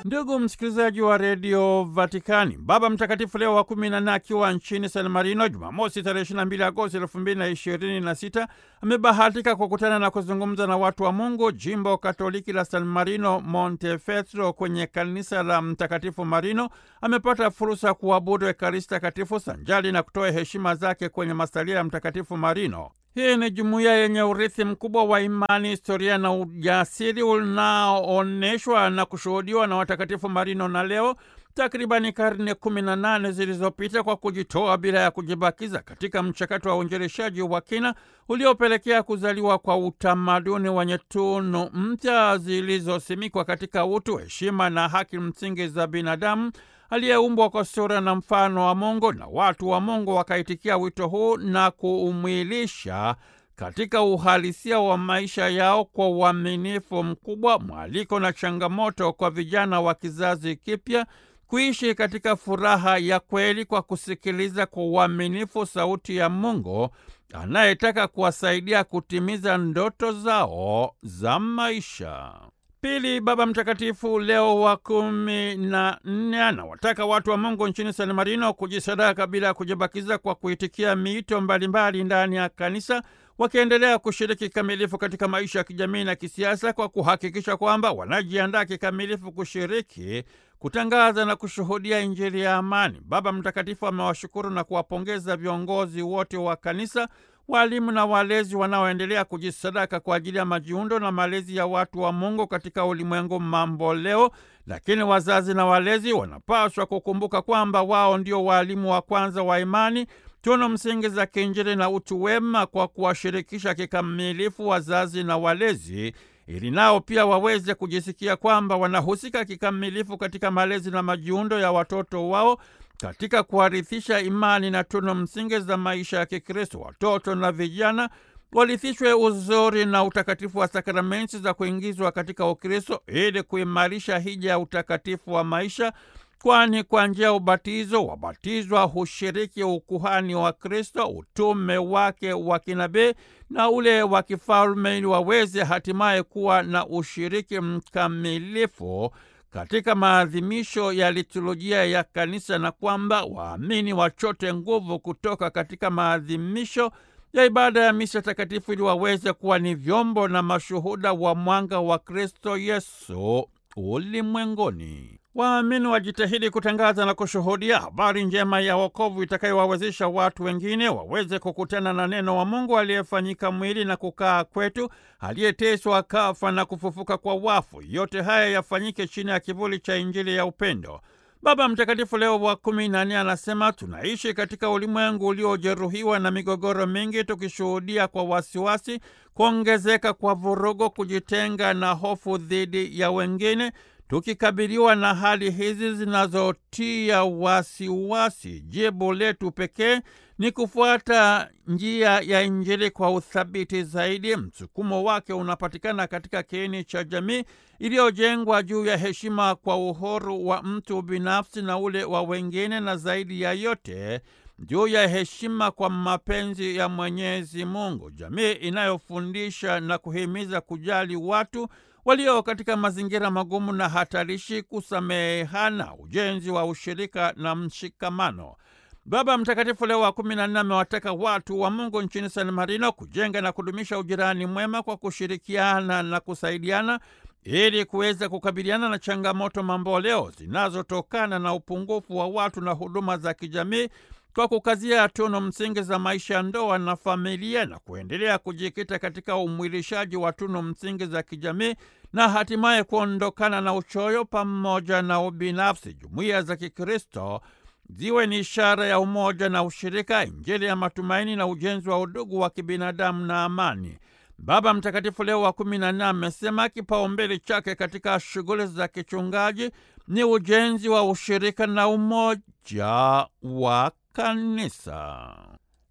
Ndugu msikilizaji wa redio Vatikani, Baba Mtakatifu Leo wa kumi na nne akiwa nchini San Marino Jumamosi tarehe ishirini na mbili Agosti elfu mbili na ishirini na sita amebahatika kukutana na kuzungumza na watu wa Mungu jimbo Katoliki la San Marino Montefeltro kwenye kanisa la Mtakatifu Marino. Amepata fursa ya kuabudu Ekaristi Takatifu sanjali na kutoa heshima zake kwenye masalia ya Mtakatifu Marino. Hii ni jumuiya yenye urithi mkubwa wa imani, historia na ujasiri unaoonyeshwa na kushuhudiwa na watakatifu Marino na leo takribani karne kumi na nane zilizopita kwa kujitoa bila ya kujibakiza katika mchakato wa uinjilishaji wa kina uliopelekea kuzaliwa kwa utamaduni wenye tunu mpya zilizosimikwa katika utu, heshima na haki msingi za binadamu aliyeumbwa kwa sura na mfano wa Mungu, na watu wa Mungu wakaitikia wito huu na kuumwilisha katika uhalisia wa maisha yao kwa uaminifu mkubwa, mwaliko na changamoto kwa vijana wa kizazi kipya kuishi katika furaha ya kweli kwa kusikiliza kwa uaminifu sauti ya Mungu anayetaka kuwasaidia kutimiza ndoto zao za maisha. Pili, Baba Mtakatifu Leo wa kumi na nne anawataka watu wa Mungu nchini San Marino kujisadaka bila ya kujibakiza kwa kuitikia miito mbalimbali ndani ya kanisa, wakiendelea kushiriki kikamilifu katika maisha ya kijamii na kisiasa kwa kuhakikisha kwamba wanajiandaa kikamilifu kushiriki, kutangaza na kushuhudia Injili ya amani. Baba Mtakatifu amewashukuru na kuwapongeza viongozi wote wa kanisa walimu na walezi wanaoendelea kujisadaka kwa ajili ya majiundo na malezi ya watu wa Mungu katika ulimwengu mambo leo. Lakini wazazi na walezi wanapaswa kukumbuka kwamba wao ndio waalimu wa kwanza wa imani, tunu msingi za kiinjili na utu wema, kwa kuwashirikisha kikamilifu wazazi na walezi ili nao pia waweze kujisikia kwamba wanahusika kikamilifu katika malezi na majiundo ya watoto wao katika kuharithisha imani na tunu msingi za maisha ya Kikristo. Watoto na vijana walithishwe uzuri na utakatifu wa sakramenti za kuingizwa katika Ukristo ili kuimarisha hija ya utakatifu wa maisha, kwani kwa njia ya ubatizo wabatizwa hushiriki ukuhani wa Kristo, utume wake wa kinabii na ule wa kifalme, ili waweze hatimaye kuwa na ushiriki mkamilifu katika maadhimisho ya liturujia ya kanisa na kwamba waamini wachote nguvu kutoka katika maadhimisho ya ibada ya misa takatifu ili waweze kuwa ni vyombo na mashuhuda wa mwanga wa Kristo Yesu ulimwenguni. Waamini wajitahidi kutangaza na kushuhudia habari njema ya wokovu itakayowawezesha watu wengine waweze kukutana na neno wa Mungu aliyefanyika mwili na kukaa kwetu, aliyeteswa, kafa na kufufuka kwa wafu. Yote haya yafanyike chini ya kivuli cha Injili ya upendo. Baba Mtakatifu Leo wa kumi na nne anasema tunaishi katika ulimwengu uliojeruhiwa na migogoro mingi, tukishuhudia kwa wasiwasi kuongezeka kwa vurugu, kujitenga na hofu dhidi ya wengine. Tukikabiliwa na hali hizi zinazotia wasiwasi, jibu letu pekee ni kufuata njia ya Injili kwa uthabiti zaidi. Msukumo wake unapatikana katika kiini cha jamii iliyojengwa juu ya heshima kwa uhuru wa mtu binafsi na ule wa wengine, na zaidi ya yote juu ya heshima kwa mapenzi ya Mwenyezi Mungu, jamii inayofundisha na kuhimiza kujali watu walio katika mazingira magumu na hatarishi, kusamehana, ujenzi wa ushirika na mshikamano. Baba Mtakatifu Leo wa kumi na nne amewataka watu wa Mungu nchini San Marino kujenga na kudumisha ujirani mwema kwa kushirikiana na kusaidiana ili kuweza kukabiliana na changamoto mamboleo zinazotokana na upungufu wa watu na huduma za kijamii kwa kukazia tunu msingi za maisha ya ndoa na familia na kuendelea kujikita katika umwilishaji wa tunu msingi za kijamii na hatimaye kuondokana na uchoyo pamoja na ubinafsi. Jumuiya za Kikristo ziwe ni ishara ya umoja na ushirika, Injili ya matumaini na ujenzi wa udugu wa kibinadamu na amani. Baba Mtakatifu Leo wa kumi na nne amesema kipaumbele chake katika shughuli za kichungaji ni ujenzi wa ushirika na umoja wa kanisa.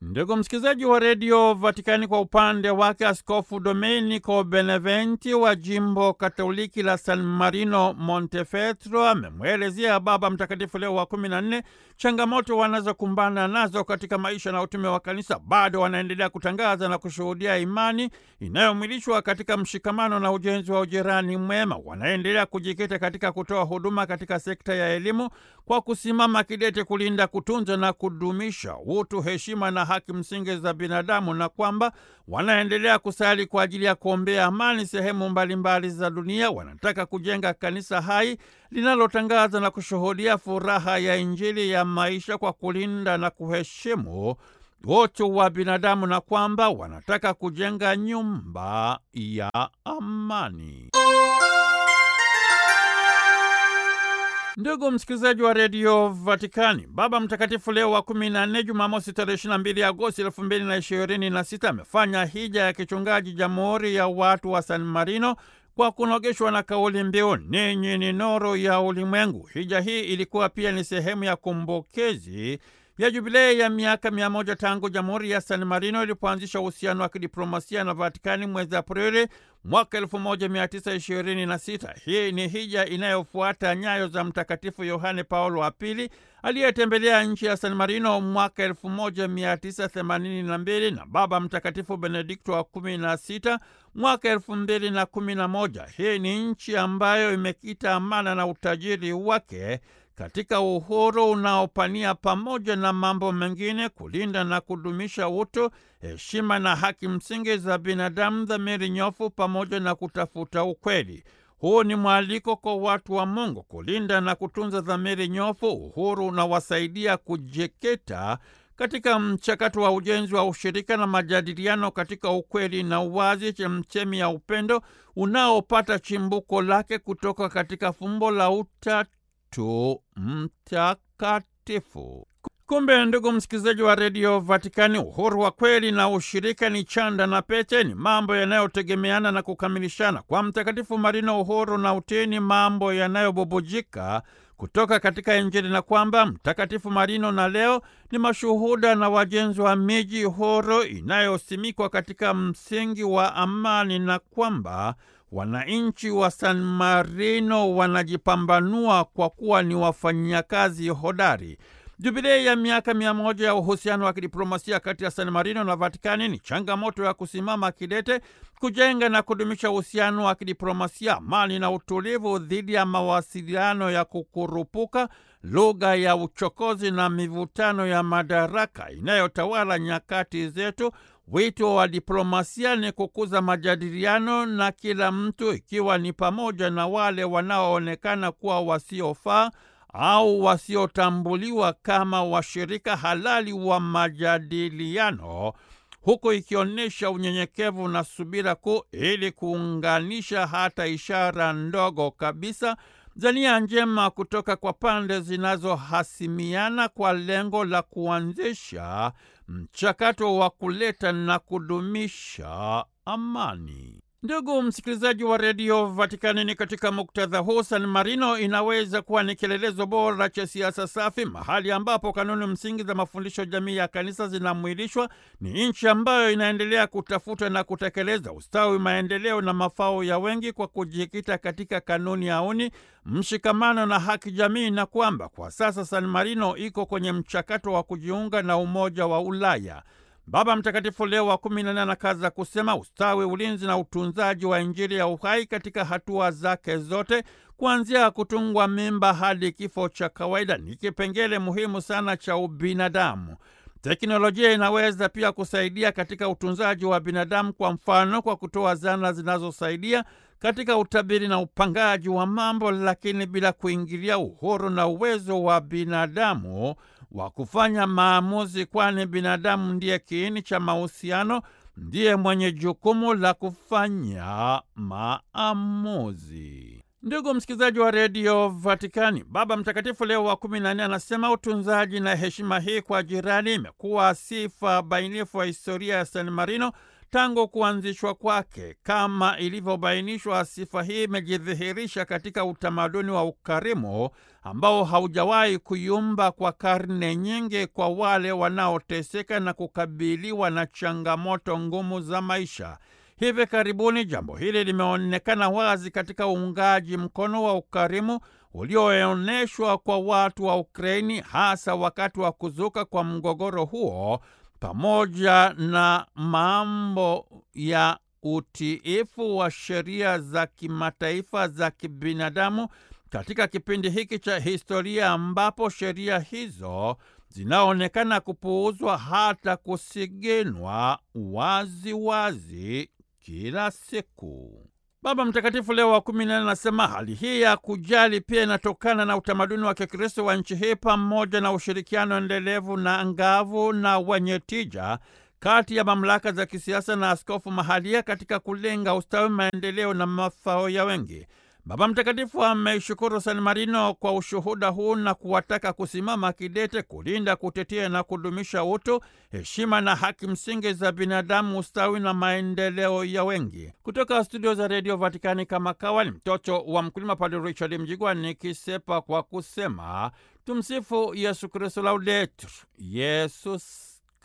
Ndugu msikilizaji wa redio Vatikani, kwa upande wake Askofu Domenico Beneventi wa jimbo katoliki la San Marino Montefeltro amemwelezea Baba Mtakatifu Leo wa kumi na nne changamoto wanazokumbana nazo katika maisha na utume wa Kanisa. Bado wanaendelea kutangaza na kushuhudia imani inayomwilishwa katika mshikamano na ujenzi wa ujirani mwema. Wanaendelea kujikita katika kutoa huduma katika sekta ya elimu kwa kusimama kidete kulinda, kutunza na kudumisha utu, heshima na haki msingi za binadamu, na kwamba wanaendelea kusali kwa ajili ya kuombea amani sehemu mbalimbali za dunia. Wanataka kujenga kanisa hai linalotangaza na kushuhudia furaha ya Injili ya maisha kwa kulinda na kuheshimu utu wa binadamu, na kwamba wanataka kujenga nyumba ya amani. Ndugu msikilizaji wa redio Vatikani, Baba Mtakatifu Leo wa kumi na nne, Jumamosi tarehe ishirini na mbili Agosti elfu mbili na ishirini na sita amefanya hija ya kichungaji Jamhuri ya Watu wa San Marino kwa kunogeshwa na kauli mbiu ninyi ni nuru ya ulimwengu. Hija hii ilikuwa pia ni sehemu ya kumbukizi ya jubilei ya miaka mia moja tangu Jamhuri ya San Marino ilipoanzisha uhusiano wa kidiplomasia na Vatikani mwezi Aprili mwaka 1926. Hii ni hija inayofuata nyayo za Mtakatifu Yohane Paulo wa Pili aliyetembelea nchi ya San Marino mwaka 1982 na Baba Mtakatifu Benedikto wa 16 mwaka 2011. Hii ni nchi ambayo imekita amana na utajiri wake katika uhuru unaopania pamoja na mambo mengine kulinda na kudumisha utu, heshima na haki msingi za binadamu, dhamiri nyofu pamoja na kutafuta ukweli. Huu ni mwaliko kwa watu wa Mungu kulinda na kutunza dhamiri nyofu. Uhuru unawasaidia kujikita katika mchakato wa ujenzi wa ushirika na majadiliano katika ukweli na uwazi, chemchemi ya upendo unaopata chimbuko lake kutoka katika fumbo la utatu tu mtakatifu. Kumbe ndugu msikilizaji wa redio Vatikani, uhuru wa kweli na ushirika ni chanda na pete, ni mambo yanayotegemeana na kukamilishana. Kwa Mtakatifu Marino, uhuru na utii ni mambo yanayobubujika kutoka katika Injili, na kwamba Mtakatifu Marino na leo ni mashuhuda na wajenzi wa miji huru inayosimikwa katika msingi wa amani, na kwamba wananchi wa San Marino wanajipambanua kwa kuwa ni wafanyakazi hodari. Jubilei ya miaka mia moja ya uhusiano wa kidiplomasia kati ya San Marino na Vatikani ni changamoto ya kusimama kidete kujenga na kudumisha uhusiano wa kidiplomasia, amani na utulivu dhidi ya mawasiliano ya kukurupuka, lugha ya uchokozi na mivutano ya madaraka inayotawala nyakati zetu. Wito wa diplomasia ni kukuza majadiliano na kila mtu, ikiwa ni pamoja na wale wanaoonekana kuwa wasiofaa au wasiotambuliwa kama washirika halali wa majadiliano, huku ikionyesha unyenyekevu na subira kuu ili kuunganisha hata ishara ndogo kabisa za nia njema kutoka kwa pande zinazohasimiana kwa lengo la kuanzisha mchakato wa kuleta na kudumisha amani. Ndugu msikilizaji wa redio Vatikani, ni katika muktadha huu San Marino inaweza kuwa ni kielelezo bora cha siasa safi, mahali ambapo kanuni msingi za mafundisho jamii ya kanisa zinamwilishwa. Ni nchi ambayo inaendelea kutafuta na kutekeleza ustawi, maendeleo na mafao ya wengi kwa kujikita katika kanuni auni, mshikamano na haki jamii, na kwamba kwa sasa San Marino iko kwenye mchakato wa kujiunga na Umoja wa Ulaya. Baba Mtakatifu Leo wa kumi na nne anakaza kusema ustawi, ulinzi na utunzaji wa Injili ya uhai katika hatua zake zote, kuanzia kutungwa mimba hadi kifo cha kawaida, ni kipengele muhimu sana cha ubinadamu. Teknolojia inaweza pia kusaidia katika utunzaji wa binadamu, kwa mfano kwa kutoa zana zinazosaidia katika utabiri na upangaji wa mambo, lakini bila kuingilia uhuru na uwezo wa binadamu wa kufanya maamuzi, kwani binadamu ndiye kiini cha mahusiano, ndiye mwenye jukumu la kufanya maamuzi. Ndugu msikilizaji wa redio Vatikani, Baba Mtakatifu Leo wa kumi na nne anasema utunzaji na heshima hii kwa jirani imekuwa sifa bainifu wa historia ya San Marino tangu kuanzishwa kwake. Kama ilivyobainishwa, sifa hii imejidhihirisha katika utamaduni wa ukarimu ambao haujawahi kuyumba kwa karne nyingi kwa wale wanaoteseka na kukabiliwa na changamoto ngumu za maisha. Hivi karibuni jambo hili limeonekana wazi katika uungaji mkono wa ukarimu ulioonyeshwa kwa watu wa Ukraini, hasa wakati wa kuzuka kwa mgogoro huo, pamoja na mambo ya utiifu wa sheria za kimataifa za kibinadamu katika kipindi hiki cha historia ambapo sheria hizo zinaonekana kupuuzwa hata kusiginwa wazi wazi kila siku. Baba Mtakatifu Leo wa kumi na nne anasema hali hii ya kujali pia inatokana na utamaduni wa Kikristo wa nchi hii pamoja na ushirikiano endelevu na angavu na wenye tija kati ya mamlaka za kisiasa na askofu mahalia katika kulenga ustawi, maendeleo na mafao ya wengi. Baba Mtakatifu ameishukuru San Marino kwa ushuhuda huu na kuwataka kusimama kidete kulinda, kutetea na kudumisha utu, heshima na haki msingi za binadamu, ustawi na maendeleo ya wengi. Kutoka studio za redio Vatikani, kama kawa ni mtoto wa mkulima, Padre Richard Mjigwa nikisepa kwa kusema tumsifu Yesu Kristu, laudetur Yesus